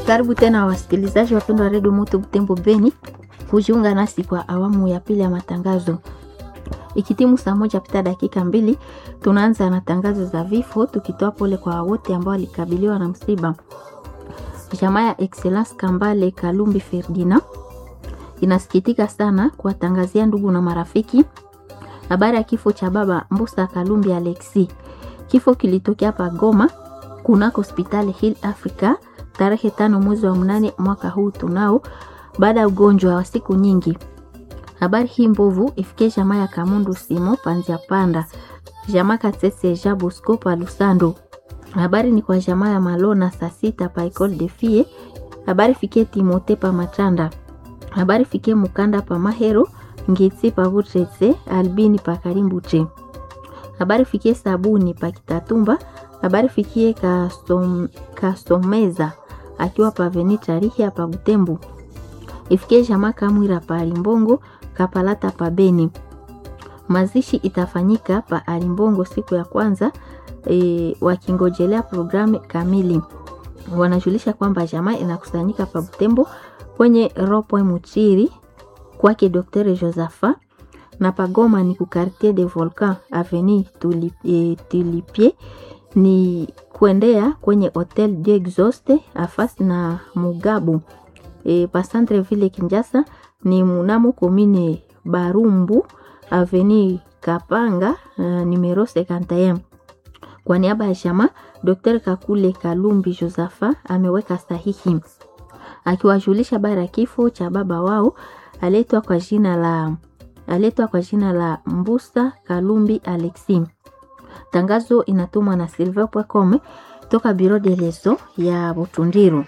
Karibu tena wasikilizaji wapendwa wa redio Moto Butembo Beni kujiunga nasi kwa awamu ya pili ya matangazo. Ikitimu saa moja pita dakika mbili, tunaanza na tangazo za vifo, tukitoa pole kwa wote ambao walikabiliwa na msiba. Jamaa ya Excellence Kambale Kalumbi Ferdinand inasikitika sana kuwatangazia ndugu na marafiki habari ya kifo cha baba Mbusa Kalumbi Alexi. Kifo kilitokea hapa Goma kunako hospitali Hill Africa tarehe tano mwezi wa mnane mwaka huu tunao, baada ya ugonjwa wa siku nyingi. Habari hii mbovu ifikie jamaa ya Kamundu Simo Panzia Panda, jamaa Katese Ja Bosco pa Lusando. Habari ni kwa jamaa ya Malona saa sita pa Ecole de Fille. Habari fikie Timote pa Matanda. Habari fikie Mukanda pa Mahero, Ngitsi pa Butretse, Albini pa Karimbuche. Habari fikie Sabuni pa Kitatumba. Habari fikie Kastom, Kastomeza akiwa pa Venitarihi pa Butembo. Ifikie jamaa Kamwira pa Alimbongo, Kapalata pa Beni. Mazishi itafanyika pa Alimbongo siku ya kwanza e, wakingojelea programu kamili. Wanajulisha kwamba jamaa inakusanyika pa Butembo kwenye Ropoe Muchiri kwake Dr. Josapha na pagoma ni ku Quartier de Volcan Avenue Tulipie, Tulipie ni kuendea kwenye Hotel Dieu Exauste afasi na Mugabu e, pa Centre Ville Kinjasa ni munamo komine Barumbu Avenue Kapanga uh, numero 51. Kwa niaba ya jamaa Dr. Kakule Kalumbi Josapha ameweka sahihi akiwajulisha bara kifo cha baba wao aletwa kwa jina la aletwa kwa jina la Mbusa Kalumbi Alexi. Tangazo inatumwa na silver.com toka Biro de Leso ya Butundiru.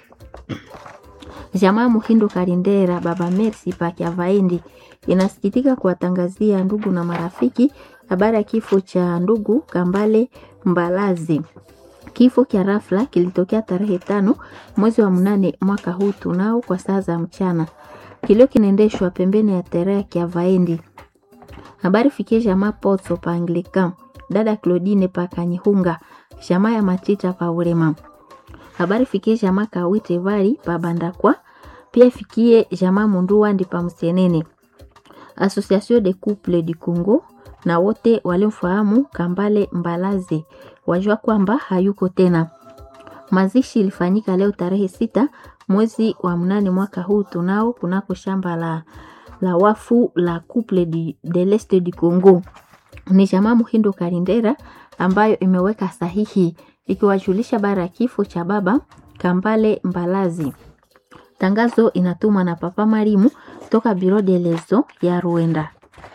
Jamaa Muhindo Karindera baba Mercy Pakia Vaendi inasikitika kuwatangazia ndugu na marafiki habari ya kifo cha ndugu Kambale Mbalazi. Kifo kia rafla kilitokea tarehe tano mwezi wa mnane mwaka huu tunao kwa saa za mchana. Kilio kinaendeshwa pembeni ya terea kia Vaendi. Habari fikie jamaa Potso pa Anglican, dada Claudine pa Kanyihunga, jamaa ya Matita pa Urema. Habari fikie jamaa Kawite Vari pa Bandakwa, pia fikie jamaa Munduwandi pa Msenene. Association de Couple du Congo na wote walimfahamu Kambale Mbalazi wajua kwamba hayuko tena. Mazishi ilifanyika leo tarehe sita mwezi wa mnane mwaka huu tunao kunako shamba la, la wafu la Couple de, de l'Est du Congo. Ni jamaa Muhindo Karindera ambayo imeweka sahihi ikiwajulisha bara ya kifo cha baba Kambale Mbalazi. Tangazo inatumwa na Papa Marimu toka Biro de Lezo ya Ruenda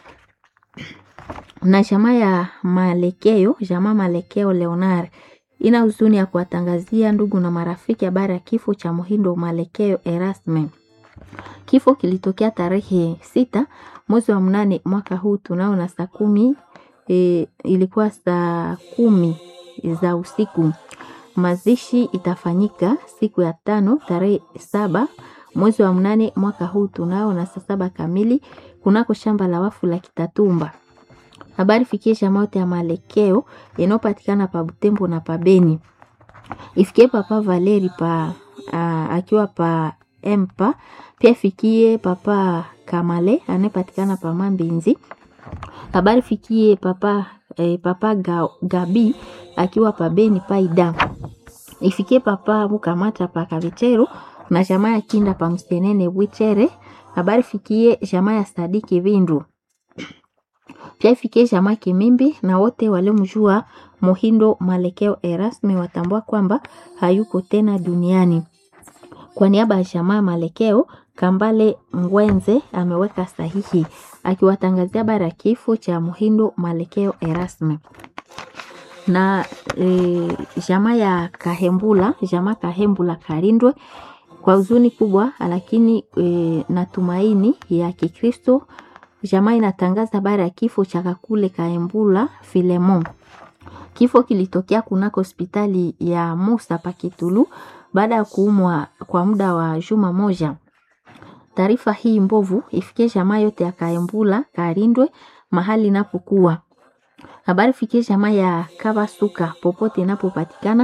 na jamaa ya Malekeo, jamaa Malekeo Leonar ina huzuni ya kuwatangazia ndugu na marafiki habari ya kifo cha Muhindo Malekeo Erasme. Kifo kilitokea tarehe sita mwezi wa mnane mwaka huu tunao na saa kumi e, ilikuwa saa kumi za usiku. Mazishi itafanyika siku ya tano tarehe saba mwezi wa mnane mwaka huu tunao na saa saba kamili kunako shamba la wafu la Kitatumba. Habari fikie jamaa yote ya Malekeo inayopatikana pa Butembo na pa Beni. Ifikie papa Valeri pa a, akiwa pa Empa, pia fikie papa Kamale anayepatikana pa Mambinzi. Habari fikie papa eh, papa Ga, Gabi akiwa pa Beni Paida. Ifikie papa Mukamata pa Kavitero na jamaa ya Kinda pa Msenene Bwichere. Habari fikie jamaa ya Sadiki Vindu pia ifikie jamaa Kimimbi na wote waliomjua Muhindo Malekeo Erasme watambua kwamba hayuko tena duniani. Kwa niaba ya jamaa Malekeo, Kambale Ngwenze ameweka sahihi akiwatangazia bara ya kifo cha Muhindo Malekeo Erasme na e, jamaa ya Kahembula, jamaa Kahembula Karindwe kwa huzuni kubwa, lakini e, na tumaini ya Kikristo jamaa inatangaza habari ya kifo cha Kakule Kaembula Filemon. Kifo kilitokea kunako hospitali ya Musa Pakitulu baada ya kuumwa kwa muda wa juma moja. Taarifa hii mbovu ifikie jamaa yote ya Kaembula Karindwe mahali inapokuwa. Habari fikie jamaa ya Kabasuka popote inapopatikana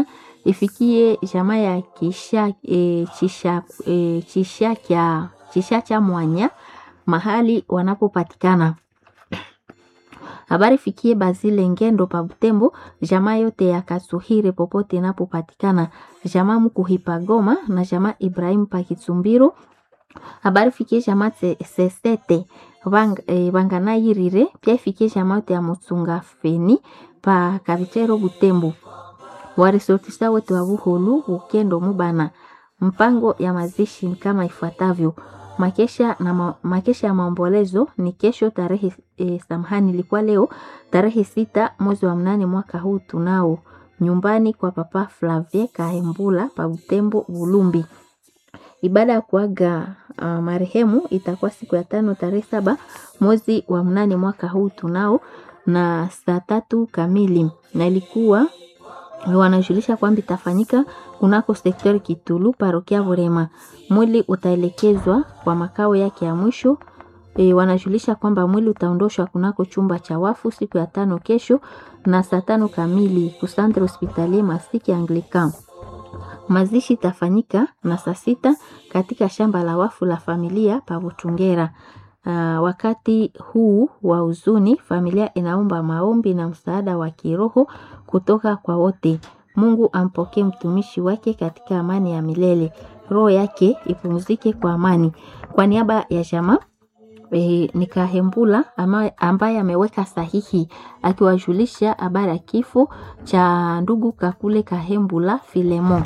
ifikie jamaa ya kisha e, chisha, e, chisha, kya, chisha cha mwanya mahali wanapopatikana habari fikie Bazile Ngendo pa Butembo, jamaa yote ya Kasuhire popote inapopatikana, jamaa Mkuhipa Goma na jamaa Ibrahim pa Kitsumbiro. Habari fikie jamaa Sesete bang, e, Banganayirire, pia ifikie jamaa yote ya Mutsunga Feni pa Kabitero Butembo. Warisortisa wote wa Buholu Bukendo Mubana. Mpango ya mazishi ni kama ifuatavyo: makesha na ma, makesha ya maombolezo ni kesho tarehe e, samahani, ilikuwa leo tarehe sita mwezi wa mnane mwaka huu tunao nyumbani kwa Papa Flavie Kahembula pa Butembo Bulumbi. Ibada ya kuaga uh, marehemu itakuwa siku ya tano tarehe saba mwezi wa mnane mwaka huu tunao na saa tatu kamili, na ilikuwa wanajulisha kwamba itafanyika kunako sektori Kitulu parokia Burema. Mwili utaelekezwa kwa makao yake ya mwisho. E, wanajulisha kwamba mwili utaondoshwa kunako chumba cha wafu siku ya tano kesho na saa tano kamili kusantre hospitalier Masiki Anglican. Mazishi itafanyika na saa sita katika shamba la wafu la familia pa Butungera. Uh, wakati huu wa huzuni familia inaomba maombi na msaada wa kiroho kutoka kwa wote. Mungu ampokee mtumishi wake katika amani ya milele, roho yake ipumzike kwa amani. Kwa niaba ya jamaa e, ni Kahembula ambaye ameweka sahihi akiwajulisha habari ya kifo cha ndugu Kakule Kahembula Filemon.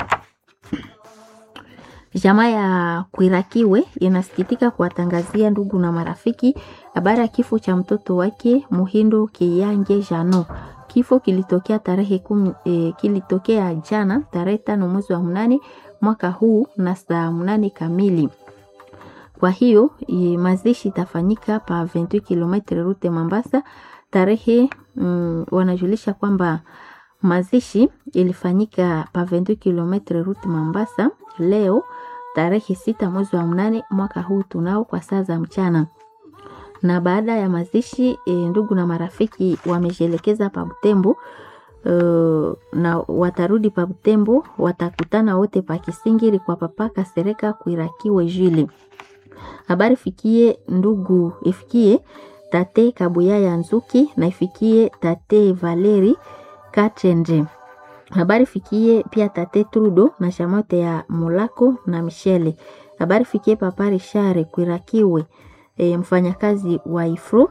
Jamaa ya Kwirakiwe inasikitika kuwatangazia ndugu na marafiki habari ya kifo cha mtoto wake Muhindo Kiyange Jano. Kifo kilitokea tarehe kumi, e, kilitokea jana tarehe tano mwezi wa mnane mwaka huu na saa mnane kamili. Kwa hiyo e, mazishi itafanyika pa 28 km rute Mambasa tarehe mm, wanajulisha kwamba mazishi ilifanyika pa 28 km rute Mambasa leo tarehe sita mwezi wa mnane mwaka huu tunao kwa saa za mchana na baada ya mazishi e, ndugu na marafiki wamejielekeza pa Butembo e, na watarudi pa Butembo, watakutana wote pa Kisingiri kwa papa Kasereka Kwirakiwe Jili. Habari fikie ndugu ifikie tate Kabuya ya Nzuki na ifikie tate Valeri Katende. Habari fikie pia tate Trudo na shamote ya Mulako na Michele. Habari fikie papa Richard Kwirakiwe E, mfanyakazi wa Ifro.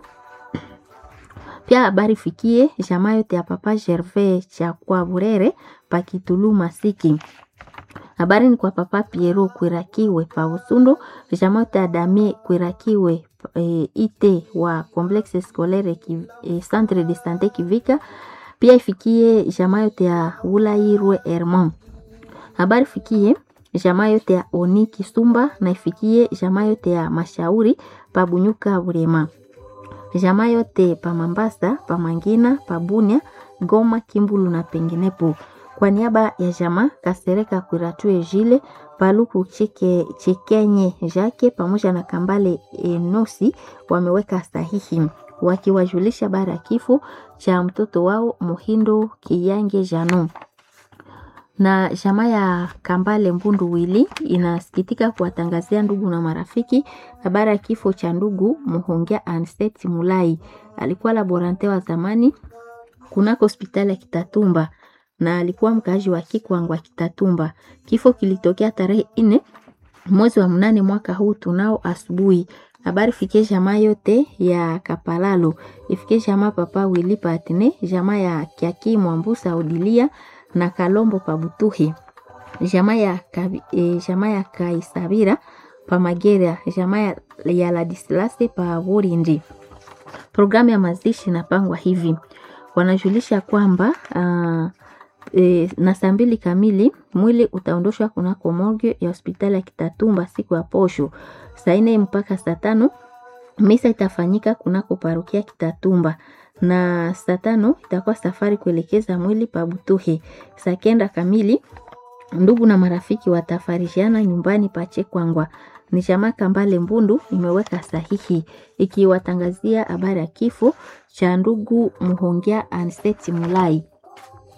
Pia habari fikie jamaa yote ya papa Gervais cha kwa Burere pa Kitulu Masiki. Habari ni kwa papa Piero Kwirakiwe pa Usundo, jamaa yote ya Damie Kwirakiwe e, ite wa complexe scolaire ki, e, centre de santé Kivika. Pia ifikie jamaa yote ya Ulairwe Hermon. Habari fikie jamaa yote ya Oni Kisumba na ifikie jamaa yote ya Mashauri pa Bunyuka Burema, jamaa yote pa Mambasa, pa Mangina, pa Bunia, Goma, Kimbulu na penginepo. Kwa niaba ya jamaa Kasereka Kwiratue Jile Paluku Chike, Chikenye Jake pamoja na Kambale Enosi wameweka sahihi wakiwajulisha habari ya kifo cha mtoto wao Muhindo Kiyange Jano na jamaa ya Kambale Mbundu Wili inasikitika kuwatangazia ndugu na marafiki habari ya kifo cha ndugu Muhongea Anset Mulai. Alikuwa laborante wa zamani kunako hospitali ya Kitatumba na alikuwa mkaaji wa Kikwangwa Kitatumba. Kifo kilitokea tarehe nne mwezi wa mnane mwaka huu tunao asubuhi. Habari fikie jamaa yote ya Kapalalo, ifikie jamaa papa Wili Patne, jamaa ya Kiaki Mwambusa Odilia na Kalombo Pabutuhi, jamaa ya, e, jamaa ya Kaisabira pa Magera, jamaa ya, ya Ladislase pa Burindi. Programu ya mazishi inapangwa hivi, wanajulisha kwamba uh, e, na saa mbili kamili mwili utaondoshwa kunako morgue ya hospitali ya Kitatumba siku ya posho saa nne mpaka saa tano. Misa itafanyika kunako parokia Kitatumba na saa tano itakuwa safari kuelekeza mwili pa Butuhe. Saa kenda kamili ndugu na marafiki watafarishiana nyumbani pa Chekwangwa. Ni jamaa Kambale Mbundu imeweka sahihi ikiwatangazia habari ya kifo cha ndugu Muhongea Anseti Mulai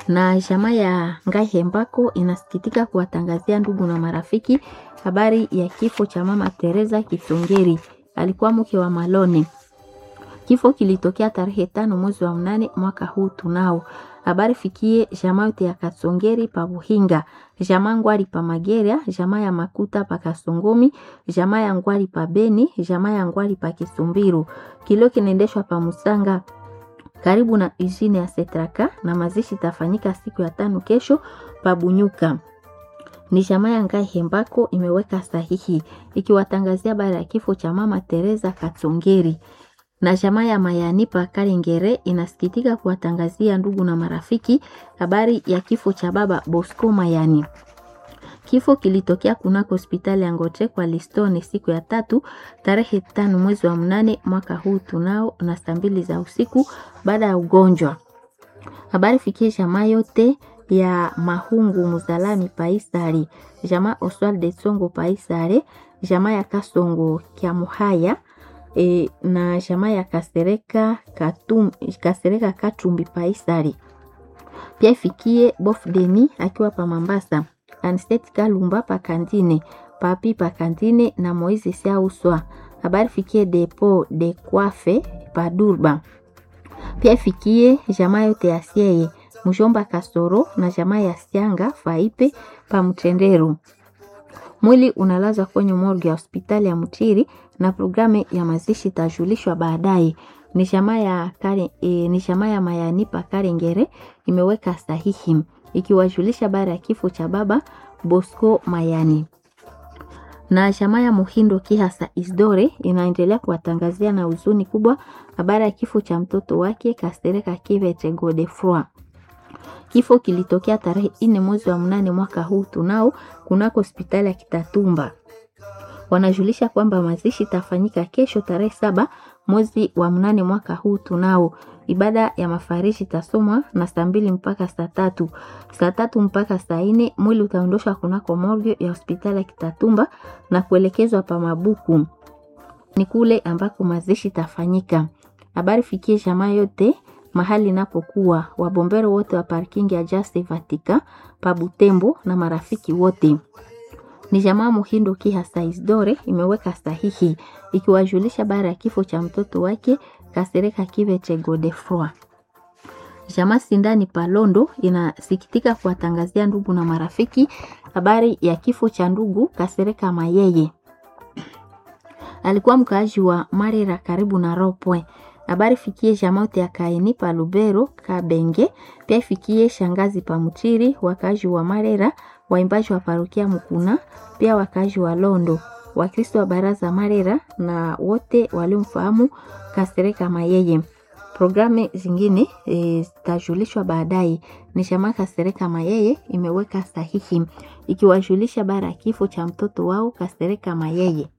na jamaa ya Ngai Hembako inasikitika kuwatangazia ndugu na marafiki habari ya kifo cha mama Teresa Kisongeri, alikuwa mke wa Malone. Kifo kilitokea tarehe tano mwezi wa mnane mwaka huu tunao. Habari fikie jamaa yote ya Kasongeri pa Buhinga, jamaa Ngwari pa Mageria, jamaa ya Makuta pa Kasongomi, jamaa ya Ngwari pa Beni, jamaa ya Ngwari pa Kisumbiru. Kilio kinaendeshwa pa Musanga karibu na usine ya Setraka na mazishi tafanyika siku ya tano kesho pa Bunyuka. Ni jamaa ya Ngai Hembako imeweka sahihi ikiwatangazia habari ya kifo cha mama Teresa Katsongeri na jamaa ya Mayani pa Kalengere inasikitika kuwatangazia ndugu na marafiki habari ya kifo cha baba Bosco Mayani. Kifo kilitokea kunako hospitali ya Ngoche kwa Listone siku ya tatu tarehe tano mwezi wa mnane mwaka huu tunao na saa mbili za usiku baada ya ugonjwa. Habari fikie jamaa yote ya Mahungu Muzalami Paisari, jamaa Oswald de Songo Paisare, jamaa ya Kasongo Kyamuhaya e, na jamaa ya Kasereka Katum, Kasereka Katumbi Paisari. Pia ifikie Bof Deni akiwa pa Mambasa, Anistet Kalumba pa Kantine, Papi pa Kantine na Moise Siauswa. Habari fikie Depo de Kwafe pa Durba. Pia ifikie jamaa yote ya Sieye, Mjomba Kasoro na jamaa ya Sianga Faipe pa Mtendero. Mwili unalazwa kwenye morgue ya hospitali ya Mutiri na programu ya mazishi itajulishwa baadaye. Ni jamaa ya kare, e, ni jamaa ya Mayani pa Karengere imeweka sahihi ikiwajulisha baada ya kifo cha baba Bosco Mayani. Na jamaa ya Muhindo Kihasa Isdore inaendelea kuwatangazia na huzuni kubwa habari ya kifo cha mtoto wake Kastereka Kivete Godefroy. Kifo kilitokea tarehe nne mwezi wa mnane mwaka huu tunao kunako hospitali ya Kitatumba. Wanajulisha kwamba mazishi itafanyika kesho tarehe saba mwezi wa mnane mwaka huu tunao. Ibada ya mafarishi itasomwa na saa mbili mpaka saa tatu saa tatu mpaka saa nne mwili utaondoshwa kunako morgue ya hospitali ya Kitatumba na kuelekezwa pa Mabuku, ni kule ambako mazishi itafanyika. Habari fikie jamaa yote mahali inapokuwa wabombero wote wa parking ya Just Vatika pa Butembo na marafiki wote. Ni jamaa Muhindo Kihasa Isdore imeweka sahihi ikiwajulisha baada ya kifo cha mtoto wake Kasereka Kivete Godefroy. Jamaa Sindani Palondo inasikitika kuwatangazia ndugu na marafiki habari ya kifo cha ndugu Kasereka Mayeye. Alikuwa mkaaji wa Marera karibu na Ropwe. Habari fikie jamote ya Kaini pa Lubero Kabenge, pia fikie shangazi pa Mutiri, wakazi wa Marera, waimbaji wa parokia Mukuna, pia wakazi wa Londo, Wakristo wa baraza Marera na wote waliomfahamu Kasereka Mayeye. Programu zingine zitajulishwa e, baadaye. Ni chama Kasereka Mayeye imeweka sahihi ikiwajulisha bara ya kifo cha mtoto wao Kasereka Mayeye.